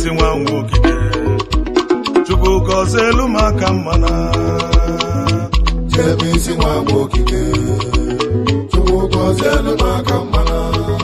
isi nwa nwogide chukwu gọzie elu m aka mmana Jebe isi nwa agba okike Chukwu gọzielu m aka mmana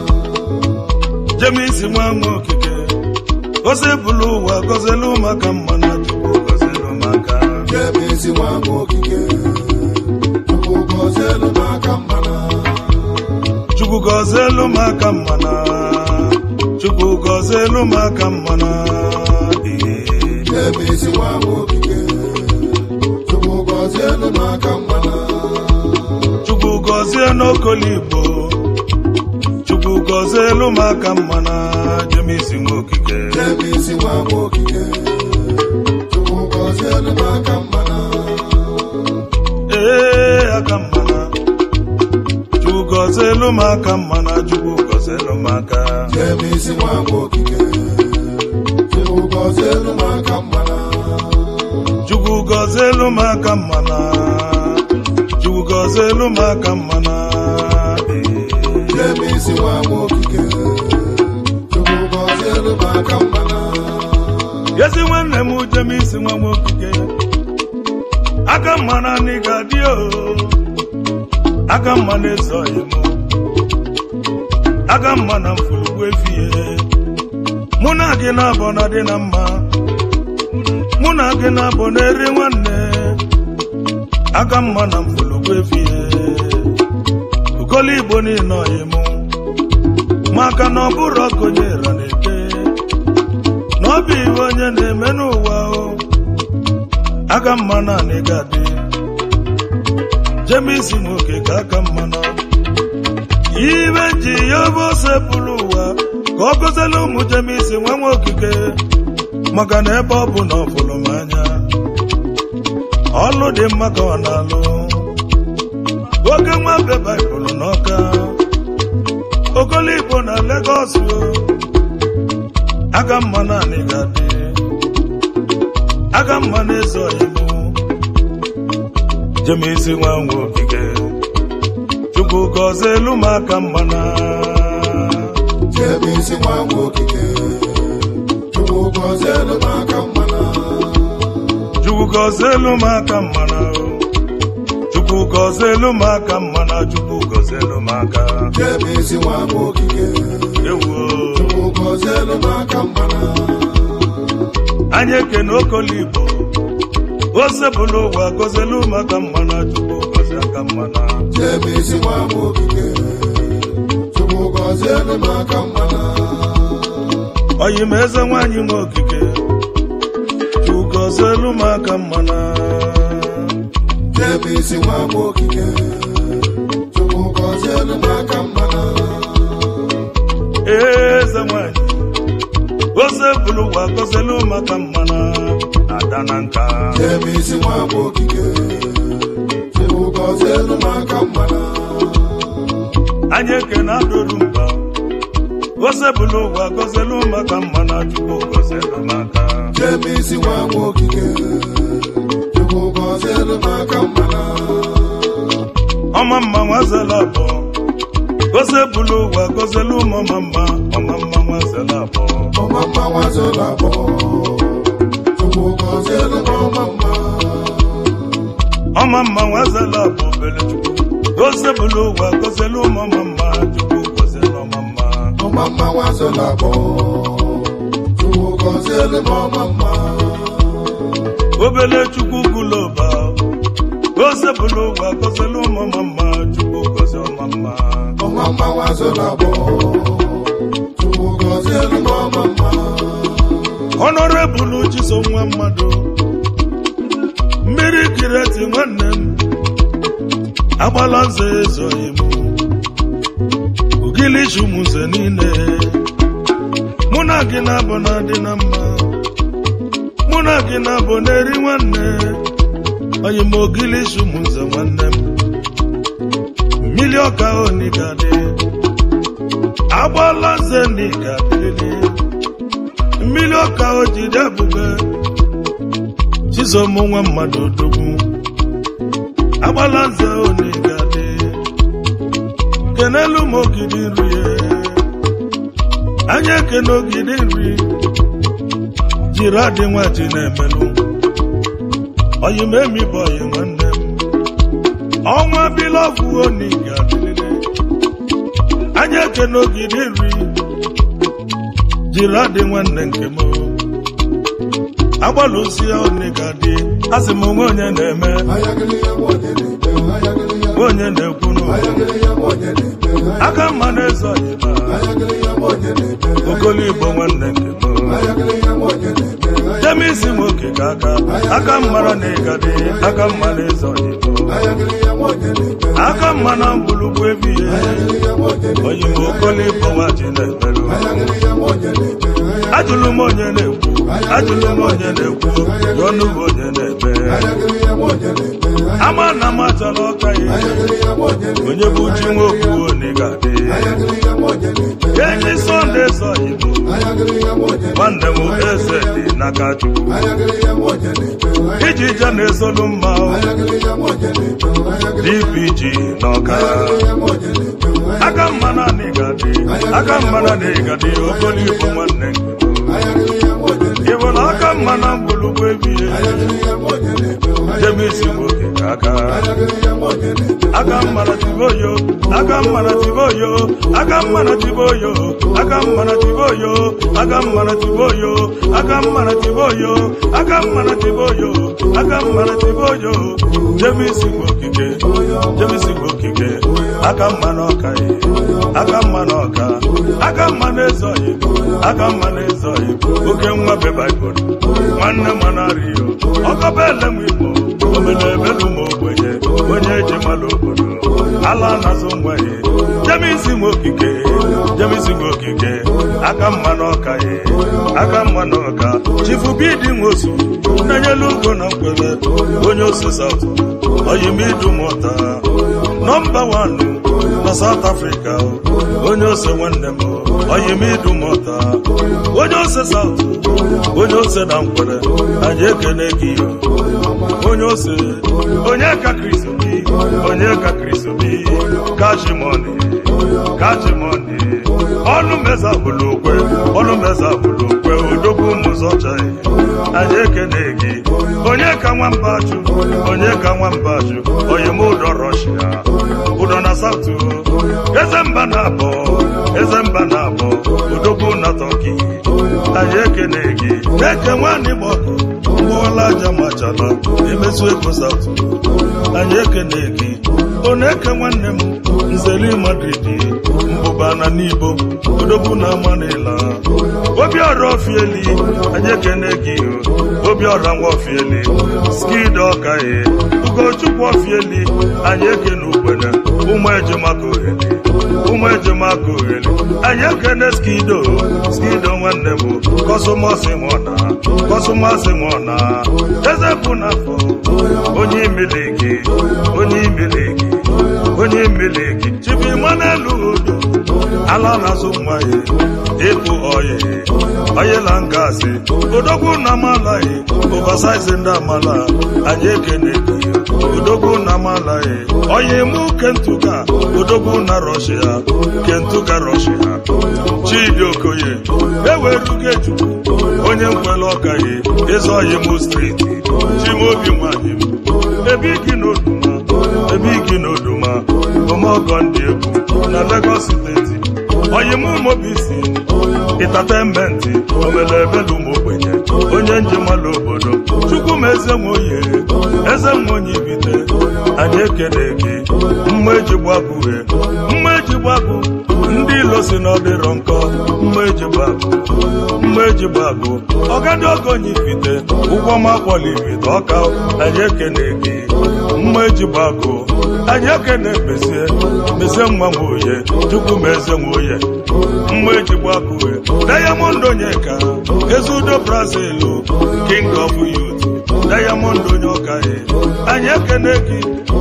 jemisi nwa nwa okike gozie bụlụ ụwa gọzie elu m aka mmana chukwu gọzie elu m aka Jebe isi nwa agba okike Chukwu gọzielu m aka mmana chukwu gọzie elu m aka mmana chukwu gọzie elu m aka mmana ee Jebe isi nwa agba okike Chukwu gọzielu m aka mmana chukwu gọzie n'okolo igbo chukwu gọzie elu m aka mmana jemisi nwa okike Jebe isi nwa agba okike Chukwu gọzielu m aka mmana ee aka mmana chukwu gọzie elu m aka mmana chukwu gọzie elu m aka Jebe isi nwa agba okike Chukwu gọzielu m aka mmana chukwu gọzie elu m aka mmana chukwu gọzie elu m aka mmana ee Jebe isi nwa agba okike Chukwu gọzielu m aka mmana Yezi nwanne m jemisi nwa nwokike aka mma na nị ga-adị o aka mma na-ezoghị m aka mma na mfurugwu efie mụ na gị na-abọ na dị na mma mụ na gị na-abọ na-eri nwanne aka mma na mfurugwu efie ukolo igbo niile ọyị mụ maka na ọ bụrụ ọkonyera na-ete na ọ bụ iwe onye na-eme n'ụwa o aka mma naanị ga-adị jemisi nwoke ka aka mma na ibe ji ya bụ ose pụrụ ụwa ka ọ gọziela ụmụ jemisi nwa nwa okike maka na ebe ọ bụ na ọ fụrụ m anya ọlụ dị mma ka ọ na-alụ oke nwa be baịbụl n'ọka okolo igbo na legọs o aka mma naanị ga-adị aka mma na-eze ọyịmụ jemisi nwa nwa okike chukwu gọzie elu m aka mma na Jebe isi nwa agba okike Chukwu gọzielu m aka mmana chukwu gọzie elu m aka mma na chukwu gọzie elu m aka mma na chukwu gọzie elu m aka Jebe isi nwa agba okike ewo Chukwu gọzielu m aka mmana anyị ekene okolo igbo ose bụlụ ụwa gọzie elu m aka mma na chukwu gọzie aka mma na Jebe isi nwa agba okike Chukwu gọzielu m aka mmana ọyị m eze nwanyị nwe okike chukwu gọzie elu m aka mma na Jebe isi nwa agba okike Chukwu gọzielu m aka mmana eze nwanyị ose bụlụ ụwa gọzie elu m aka mma na ada na nka Jebe isi nwa agba okike Chukwu gọzielu m aka mmana anyị ekene adụrụ mba ose bụlụ ụwa gọzie elu m aka mma na chukwu gọzie elu m aka Jebe isi nwa agba okike Chukwu gọzielu m aka mmana ọma mma nwazela abụọ ose bụlụ ụwa gọzie elu m ọma mma ọma mma nwazela abụọ ọma mma nwazụlụ abụọ Chukwu gọzielu m ọma mma ọma mma nwazela abụọ obere chukwu ose bụlụ ụwa gọzie elu m ọma mma chukwu gọzie elu ọma mma ọma mma nwazụlụ abụọ Chukwu gọzielu m ọma mma obele chukwu guloba ose bụlụ ụwa gọzie elu m ọma mma chukwu gọzie ọma mma ọma mma nwazụlụ abụọ Chukwu gọzielu m ọma mma ọnọrebụlụ chiso nwa mmadụ mmiri kireti nwanne m agbala nze ezoghị m ugilichi ụmụnze niile mụ na gị na-abụ na adị na mma mụ na gị na-abụ na-eri nwanne onye m ogilichi ụmụnze nwanne m mmiri ọka onigadị agbala nze nigadịrịrị mmiri ọka o jide ebube chisom nwa mmadụ odogwu agbala nze onigadị kenelu m ogidi nri ya anya ekene ogidi nri jiri adị nwa ji na-emelụ oyi m emi bụ oyi nwanne m ọnwa bilọvụ oni ga-adịlele anya eke n'ogidi nri jiri adị nwanne nke m agbalụsi ya oni ga-adị asị m onwe onye na-eme onye na-ekwunu aka mma na-eze ọyịba okolo igbo nwanne nke m jemisi nwoke ka aka aka mmara na ịgadị aka mma na-eze ọyịbo aka mma na mgbulugwu ebighị oyibo okolo igbo nwaji na-emerụ ajụlụ m onye na-ekwu ajụlụ m onye na-ekwu ya ọnụ bụ onye na-eme ama na m achọrọ ọka ya onye bụ ji nwoke onye ga-adị enyi sọnde sọ igbo nwanne m eze dị n'aka chukwu iji je na-esolu mma dpg n'ọka aka mma na ịgadị aka mma na ịgadị okolo igbo nwanne ị bụrụ aka mma na mgbulugwu ebie jemisi nwoke ka aka aka mmara tiboyo aka mmara tiboyo aka mmara tiboyo aka mmara tiboyo aka mmara tiboyo aka mmara tiboyo aka mmara tiboyo aka mmara tiboyo jemisi nwokike jemisi nwokike aka mma n'ọka ye aka mma n'ọka aka mma n'ezoghị aka mma n'ezoghị oke nwa be baịbụl nwanne m anario ọkọba ele m igbo omenebelu ma ogbenye onye eji mmadụ obodo ala na-azụ nwa ya jemisi nwe okike jemisi nwe okike aka mma n'ọka ye aka mma n'ọka chifu bidi nwosu na-enyelu ugo na mkwele onye osu saut oyimidumụta nọmba wanụ na South Africa onye ose nwanne m oyimidumụta onye ose South onye ose na nkwere anyị ekene gị onye ose onye ka kristobi onye ka kristobi kachimoni kachimoni ọnụ meza bụlụ okwe ọnụ meza bụlụ okwe odogwu ụmụzọcha anyị ekene gị onye ka nwamba jụ onye ka nwamba jụ oyim ụdọ rọshia ụdọ na satụ eze mba na abọ eze mba na abọ odogwu na tọki anyị ekene gị eke nwanne gbọkụ mgbọwala aja machala emezu ego satụ anyị ekene gị onye eke nwanne m nzeli madrid mbụba na n'ibo odogwu na amanila obiọra ofieli anyị ekene gị obiọra nwa ofieli skid ọkaye ugochukwu ofieli anyị ekene ugbene ụmụ ejemaka oheli ụmụ ejemaka oheli anyị ekene skido skido nwanne m kọsụmọsị mọna kọsụmọsị mọna eze bụ n'afọ onye imiliki onye imiliki onye imiliki chibi manelu udo ala na-azụ nwa ya ịkpụ oyi oyela ngasị odogwu na amalaghị oversize ndị amala anyị ekene gị odogwu na amalaghị oyi mụ kentuga odogwu na rọshia kentuga rọshia chidi okoye ewerugo ejukwu onye nkwele ọkaghị eze oyi mụ striti chimobi nwanyị m ebe gị n'oduma ebe gị n'oduma omeọgọ ndị egwu na Lagos steeti oyim mobisi ịtatementi omelebelu ma ogbenye onye njemala obodo chukwu m eze nwoye eze nwenye ibite anyị ekele gị mma eji gbagụhe mma eji gbagụ ndị ilo si na ọdịrọ nkọ mma eji gbagụ mma eji gbagụ ọgadị ogonye ibite ụgwọ makwọla ibite ọka anyị ekele gị mma eji gbagụ anyị ekele mezie mezie nwa nwoye chukwu m eze nwoye mma eji gbagụhe Diamond Onyeka Ezudo Brazil King of Youth Diamond onye ọkaghị anyị ekene gị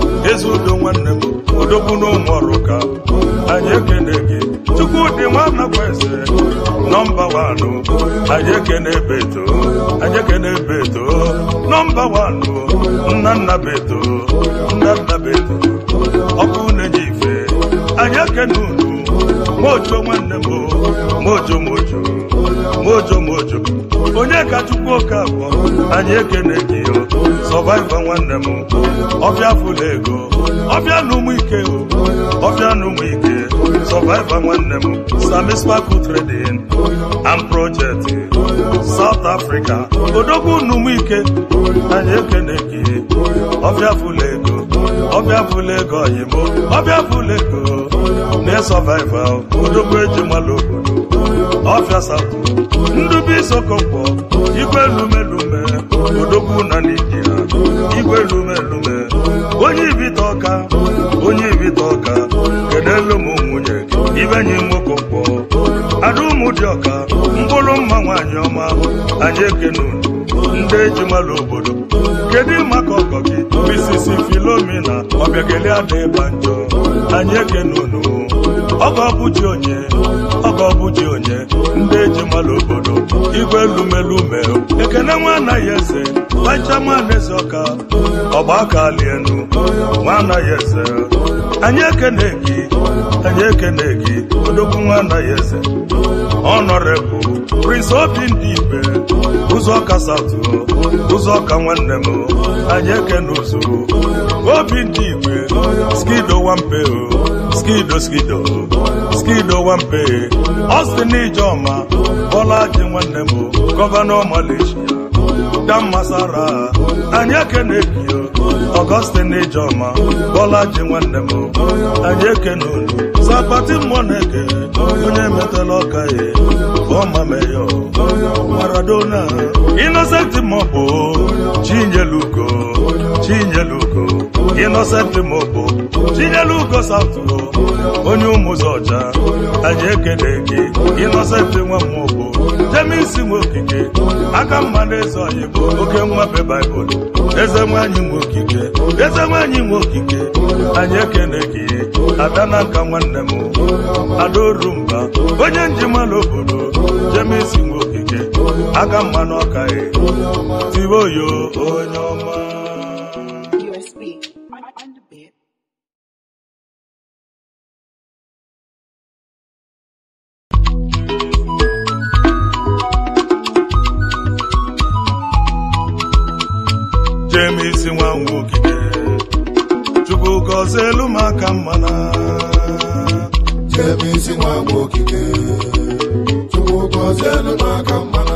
Ezudo nwanne m odogwu n'ụmụ ọrụka anyị ekene gị Chukwudị nwanna kweze nọmba wanụ anyị ekene beto anyị ekene beto nọmba wanụ nna nna beto nna nna beto ọkụ na-enye ife anyị ekene unu mojo nwanne m mojo mojo mojo mojo onye ka chukwu oke abụọ anyị ekene gị o sọvaiva nwanne m ọbịa fụla ego ọbịa na ụmụ ike o ọbịa na ụmụ ike sọvaiva nwanne m sami sparkle trading and project South Africa odogwu na ụmụ ike anyị ekene gị ọbịa fụla ego ọbịa fụla ego oyimo ọbịa fụla ego na sọvaiva odogwu eji mmalụ obodo ọfịa South ndubi isokonkwo igwe lumelume odogwu na naijiria igwe lumelume onye ibite ọka onye ibite ọka kedelu m nwunye ibenyi nwokonkwo ada ụmụ dị ọka mkpụrụ mma nwaanyị ọma anyị ekene unu ndị eji malụ obodo kedu maka ọkọ gị misisi filomina ọbịageli ada ịba njọ anyị ekene unu ọgọ bụji onye ọgọ bụji onye ndị eji malụ obodo igwe lumelume ekene nwa anaghị eze wachaman eze ọka ọgba aka lienu nwa anaghị eze anyị ekene gị anyị ekene gị odogwu nwa anaghị eze ọnọrebụ prince obi ndị ibe ụzọ ọka satụ ụzọ ọka nwanne m anyị ekene ụzụ obi ndị igwe skido wampe skido skido skido wampe ọstin ijeọma bọla ji nwanne m gọvanọ malaysia dan masara anyị ekene gị ọgọstin ijeọma bọla ji nwanne m anyị ekene unu zapati mmụọ na-eke onye metela ọka ya ọma meyo maradona innocent mọbụ chinyelugo chinyelugo innocent mọbụ chinyelugo sautu onye ụmụzọ ọcha anyị ekele gị innocent nwa mmụbụ jemisi nwe okike aka mma na eze ọyị bụ oke nwabe baịbụl eze nwanyị nwe okike eze nwanyị nwe okike anyị ekele gị ada na nka nwanne m adaorumba onye njimalụ obodo jemisi nwe okike aka mma n'ọka ya tiwe oyo onye ọma USB on, on the bit. jemisi nwa nwe okike chukwu gọzie elu m aka mmana Jemisi nwa nwa okike Chukwu gọzielu m aka mmana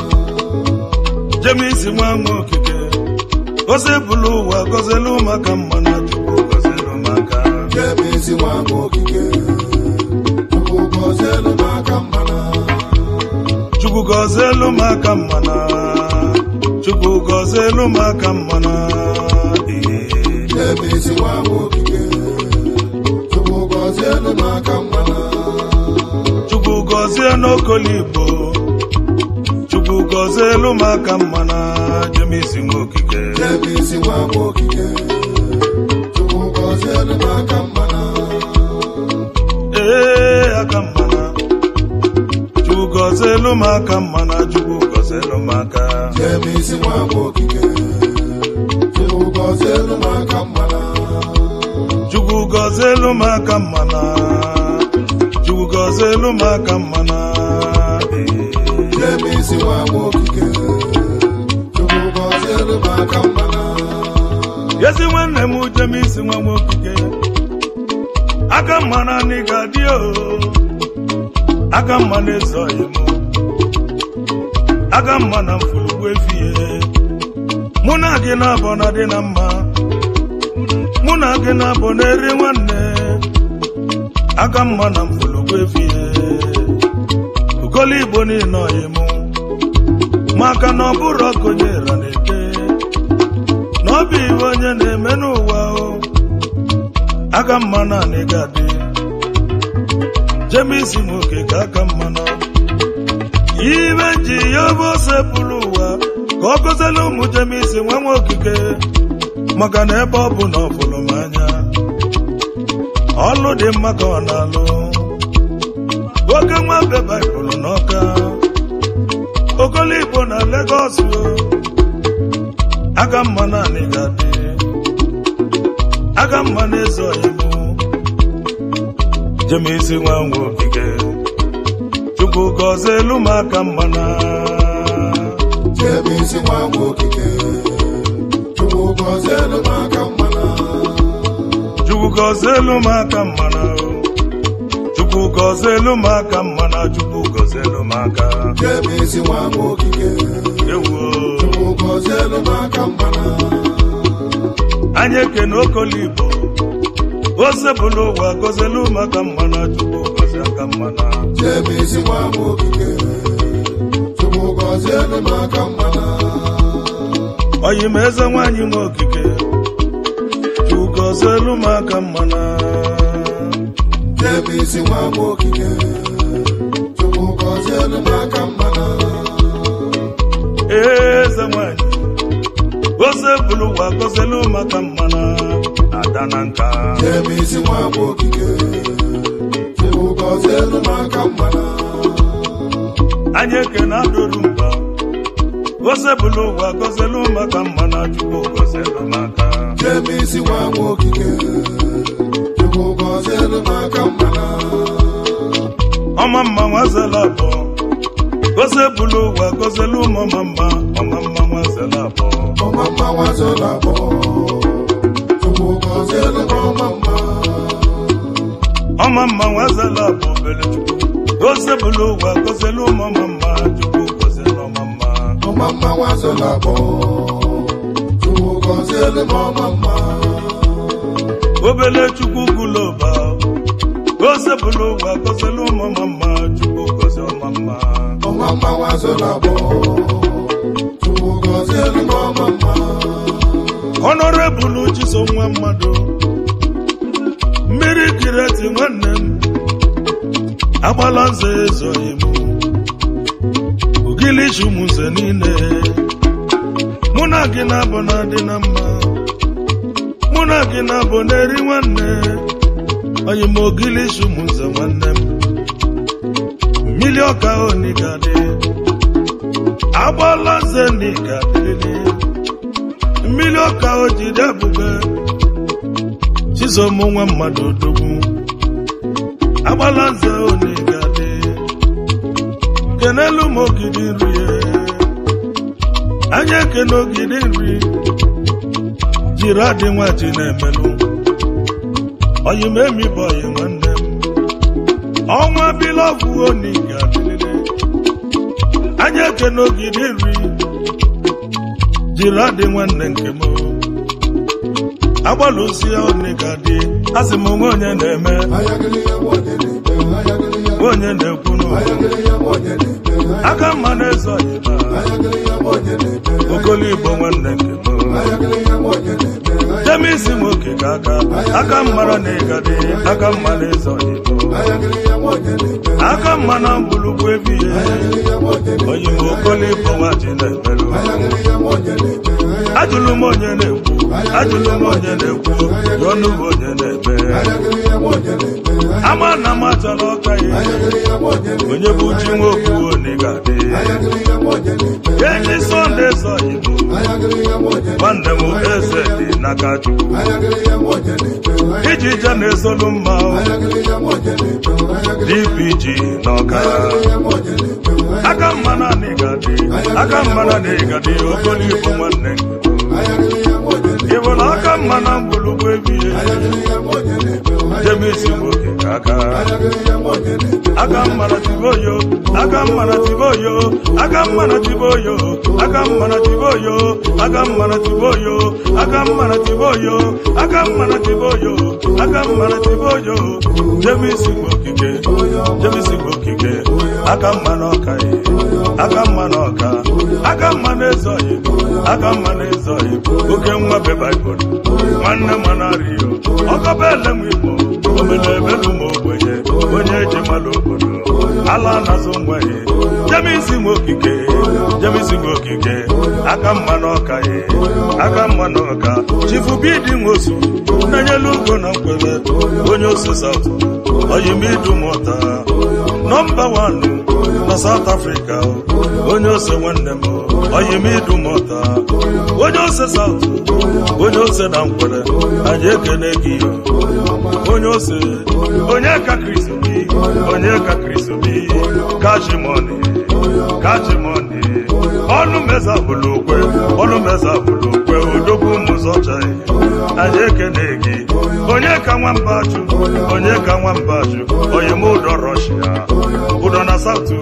jemisi nwa nwe okike gọziebulu ụwa gọzielu m aka mmana chukwu gọzielu m aka Jemisi nwa nwa okike Chukwu gọzielu m aka mmana chukwu gọzielu m aka mmana chukwu gọzielu m aka mmana Ee. Jemisi nwa nwa okike Chukwu gọzielu m aka mmana chukwu gọzie n'okoligbo chukwu gọzie elu m aka mmana jemisi nwa okike Jemisi nwa nwa okike Chukwu gọzielu m aka mmana ee aka mmana chukwu gọzie elu m aka mmana chukwu gọzie elu m aka Jemisi nwa nwa okike Chukwu gọzielu m aka mmana chukwu gọzie elu m aka mmana chukwu gọzie elu m aka mmana ee. Jemisi nwa nwa okike Chukwu gọzielu m aka mmana ezi nwanne m jemisi nwa nwa okike aka mmana n'ịga dị o aka mma na-ezoghị m aka mma na mfulugbu efie mụ na gị na-abọ na dị na mma mụ na gị na-abọ na-eri nwanne aka mma na mfulugbu efie ukolo igbo niile ọyị mụ maka na ọ bụrụ ọkụnyera na-ete na ọ bụ iwe onye na-eme n'ụwa o aka mma na anị ga-adị jemisi nwoke ka aka mma na ibe ji ya bụ ose pụrụ ụwa ka ọ gọziela ụmụ jemisi nwa nwa okike maka na ebe ọ bụ na ọ fụrụ m anya ọlụ dị mma ka ọ na-alụ oke nwa be baịbụl n'ọka okolo igbo na legọs o aka mma na anị ga-adị aka mma na-eze ọyịmụ jemisi nwa nwa okike chukwu gọzie elu m aka mmana chebe isi nwa m okike chukwu gọzielu m aka mmana chukwu gọzie elu m aka mmana chukwu gọzie elu m aka mmana chukwu gọzie elu m aka chebe isi nwa m okike ewuo chukwu gọzielu m aka mmana anyị ekene okoligbo osebụla ụwa gọzielu m aka mmana chukwu gọzie aka mmana chebe isi nwa m okike chukwu gọzielu m aka mmana oyi m eze nwaanyị nwe okike chukwu gọzie elu m aka mmana chebe isi nwa m okike chukwu gọzielu m aka mmana eze nwanyị ose bụrụ ụwa gọzielu maka mmana ada na nka chebe isi nwa m okike chukwu gọzielu m aka mmana anyị ekene adụrụ mba ose bụrụ ụwa gọzielu maka mmana chukwu gọzielu maka chebe isi nwa m okike chukwu gọzielu m aka mmana ọma mma nwazela abụọ ose bụrụ ụwa gọzielu ọma mma ọma mma nwazela abụọ ọma mma nwazola abụọ chukwu gọzielu m ọma mma ọma mma nwazela abụọ obere chukwu ose bụrụ ụwa gọzielu ọma mma chukwu gọzielu ọma mma ọma mma nwazola abụọ chukwu gọzielu m ọma mma obele chukwu guloba ose bụrụ ụwa gọzielu ọma mma chukwu gọzie ọma mma ọma mma nwazola abụọ chukwu gọzielu m ọma mma ọnọrebụlụ chiso nwa mmadụ mmiri kireti nwanne m agbala nze ezoghị m ugilichi ụmụnze niile mụ na gị na-abụ na adị na mma mụ na gị na-abụ na-eri nwanne onye m ogilichi ụmụnze nwanne m mmiri ọka onigadị agbala nze n'igadịrịrị mmiri ọka o jide ebube chizom nwa mmadụ odogwu agbala nze onigadị kenelu m ogidi nri anya ekene ogidi nri jiri adị nwaji na-emelụ oyi m emibe oyi nwanne m ọnwa bilọgwụ onigadịrịrị anya ekene ogidi nri jiri adị nwanne nke m agbalụsi ya onigadị asị m nwe onye na-eme ayagịrị ya nwa onye na-eme ayagịrị ya nwe onye na-ekwu n'ụwa ayagịrị ya nwa onye na-eme aka mma na-ezo ọyịba ayagịrị ya nwa onye na-eme okoligbo nwanne nke m ayagịrị ya nwa onye na-eme jemisi nwoke ka aka aka mmara na ịgadị aka mma na-ezo ọyịbo ayagịrị ya nwa onye na-eme aka mma na mgbulugwu ebighị ayagịrị ya nwa onye na-eme oyi m okoligbo nwaji na-emerụ ayagịrị ya nwa onye na-eme ajụlụ m onye na-ekwu ajụlụ m onye na-ekwu yọnụ bụ onye na-eme ayagịrị ya nwa onye na-eme ama na m achọrọ ọka ya ayagịrị ya nwa onye na-eme onye bụ chi nwoke oni ga-adị ayagịrị ya nwa onye na-eme enyi sọnde zọ igbo ayagịrị ya nwa onye na-eme nwanne m eze dị n'aka chukwu ayagịrị ya nwa onye na-eme iji je na-ezolu mma ayagịrị ya nwa onye na-eme ayagịrị dpg n'ọka ya nwa onye na-eme aka mma na ịgadị aka mma na ịgadị okoligbo nwanne ayagịrị ya nwa onye na-eme ịbụla aka mma na mgbulugwu ebighị ayagịrị ya nwa onye na-eme jemisi nwoke ka aka ayagịrị ya nwa onye na-eme aka mma na tiboyo aka mma na tiboyo aka mma na tiboyo aka mma na tiboyo aka mma na tiboyo aka mma na tiboyo aka mma na tiboyo aka mma na tiboyo jemisi okike jemisi okike aka mma na ọka ye aka mma na ọka aka mma na ezoghị aka mma na ezoghị oke nwa be baịbụl nwanne m na rio ọkọba ele m igbo omele ebelu m ogbenye onye eji mmadụ obodo ala na-azụ nwa ya jemisi nwe okike jemisi nwe okike aka mma na ọka ye aka mma na ọka chifu bidi nwosu na-enyelu ugo na nkwebe onye osu saut oyimidu mụta nọmba wanụ na South Africa onye ose nwanne m oyimidumọta onye ose saut onye ose na nkwere anyị ekene gị onye ose onye ka kristobi onye ka kristobi kachimoni kachimoni ọnụ meza bụlụ okwe ọnụ meza bụlụ okwe odogwu mụzọchaghị anyị ekene gị onye ka nwamba jụ onye ka nwamba jụ oyim ụdọ rọshia ụdọ na sautu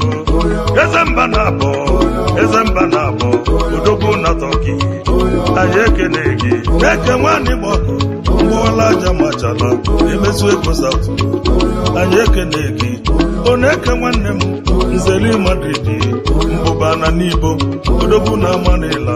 eze mba na abọ eze mba na abọ odogwu na tọki anyị ekene gị na-eke nwanne igbo ọkụ mgbọọla aja machala emesu ego sautu anyị ekene gị ọ na-eke nwanne m nzeli madrid mbụba na n'ibo odogwu na amanila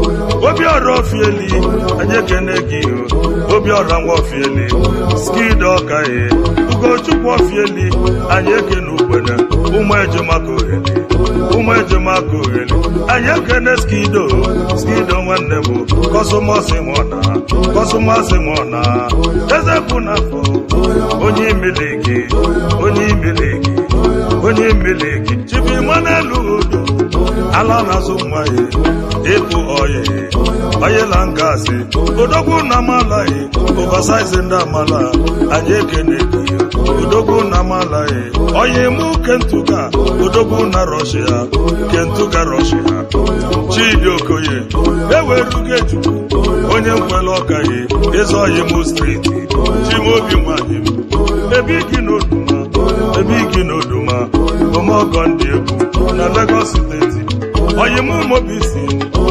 obiọra ofieli anyị ekene gị obiọra nwa ofieli skid ọkaghị ugochukwu ofieli anyị ekene ugbene ụmụ ejemaka oheli ụmụ ejemaka oheli anyị ekene skido skido nwanne m kọsụmọsị nwọna kọsụmọsị nwọna eze bụ n'afọ onye imiliki onye imiliki onye imiliki chibi manelu odo ala na-azụ mmanya ịbụ oyi oyela ngasị odogwu na amalaghị oversize ndị amala anyị ekene gị odogwu na amalaghị onye mụ kentuga odogwu na rọshia kentuga rọshia chidi okoye ewerugo ejukwu onye nkwele ọkaghị eze oyi mụ striti chimobi nwanyị m ebe igi n'oduma ebe igi n'oduma omeọgọ ndị egwu na Lagos steeti oyimụmobisi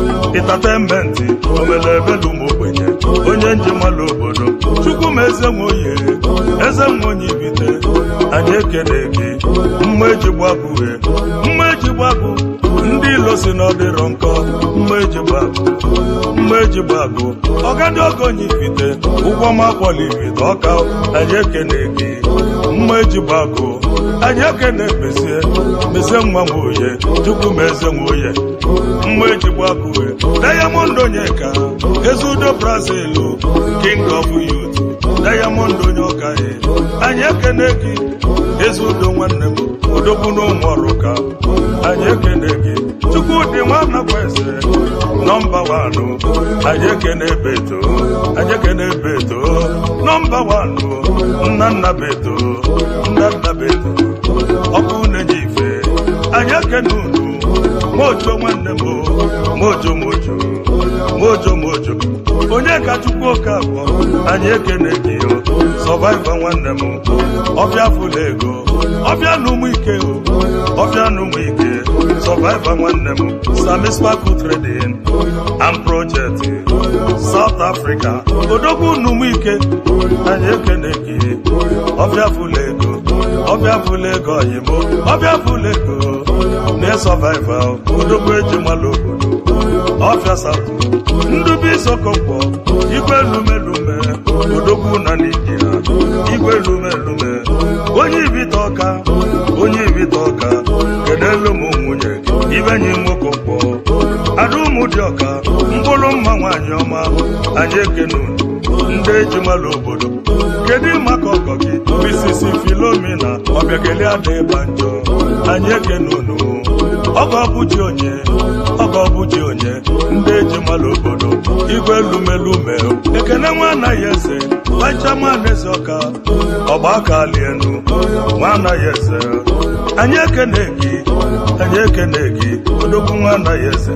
ịtatenmenti omelebelum ogbenye onye njemala obodo chukwu ma eze nwoye eze nwoye ibite anyị ekene gị mma eji gbabue mma eji gbabụ ndị ilo si na ọ dịrọ nkọ mma eji gbabụ mma eji gbabụ ọgadị ogonye ibite ụgwọ makwọla ibite ọka anyị ekene gị mma eji gbagụ anyị ekene mezie mezie nwa nwoye chukwu ma eze nwoye mma eji gbagụwe diamond onyeka eze udo brazil king of youth diamond onye ọkaghị anyị ekene gị eze udo nwanne m odogwu n'ụmụ ọrụka anyị ekene gị chukwu dị nwanakwa eze nọmba wanụ anyị ekene beto anyị ekene beto nọmba wanụ nna nna beto nna nna beto ọkụ na-enye ife anyị ekene unu mojo nwanne m mojo mojo mojo mojo onye ka chukwu oke abụọ anyị ekene gị sọvaiva nwanne m ọbịa fụla ego ọbịa na ụmụ ike ọbịa na ụmụ ike sọvaiva nwanne m samispaku trading and project South Africa odogwu na ụmụ ike anyị ekene gị ọbịa fụla ego ọbịa fụla ego oyimo ọbịa fụla ego na-esọvaiva odogwu eji mala obodo ọfịa satụ ndubi isokọkpọ igwe lumelume odogwu na n'idia igwe lumelume onye ibite ọka onye ibite ọka kedelu m nwunye ibenyi nwoke mkpọ ada ụmụ dị ọka mkpụrụ mma nwaanyị ọma anyị ekene unu ndị ejimala obodo kedu maka ọkọ gị misisi filomena ọbịageli ada ịba njọ anyị ekene unu ọgọ bụji onye ọgọ bụji onye ndị ejimala obodo igwe lumelume ekene nwa anaghị eze bachaman eze ọka ọgba aka lienu nwa anaghị eze anyị ekene gị anyị ekene gị odogwu nwa anaghị eze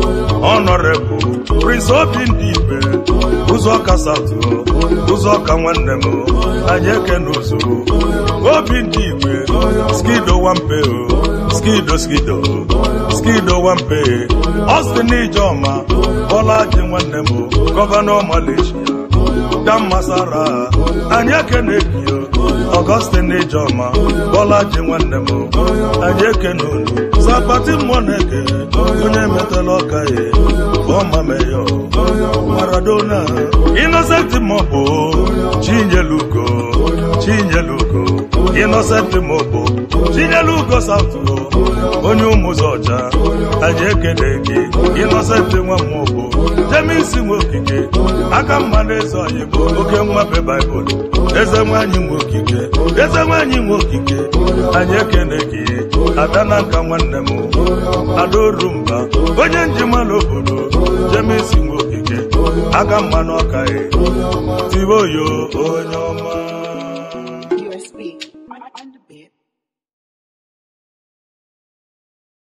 ọnọrebụ prince obi ndị igbe ụzọ kasatụ ụzọ ka nwanne m anyị ekene ụzụ obi ndị igwe skido wampe skido skido skido wampe Austin Ijeọma Bọla ji nwanne m gọvanọ Malaysia Dan Masara anyị ekene gị Augustine Ijeọma Bọla ji nwanne m anyị ekene unu Zapati mmụọ na-eke onye metela ọka ya ọma meyo Maradona Innocent Mobo Chinyelugo Chinyelugo Innocent Mobo chinyelu ugo saụtụ onye ụmụzọ ọcha anyị ekele gị ịnọsentị nwa mmụọgbo jemisi nwe okike aka mma na eze ọyị bụ oke nwa be baịbụl eze nwanyị nwe okike eze nwanyị nwe okike anyị ekele gị ada na nka nwanne m adaoru mba onye njimala obodo jemisi nwe okike aka mma na ọka tiwe oyo onye ọma USB.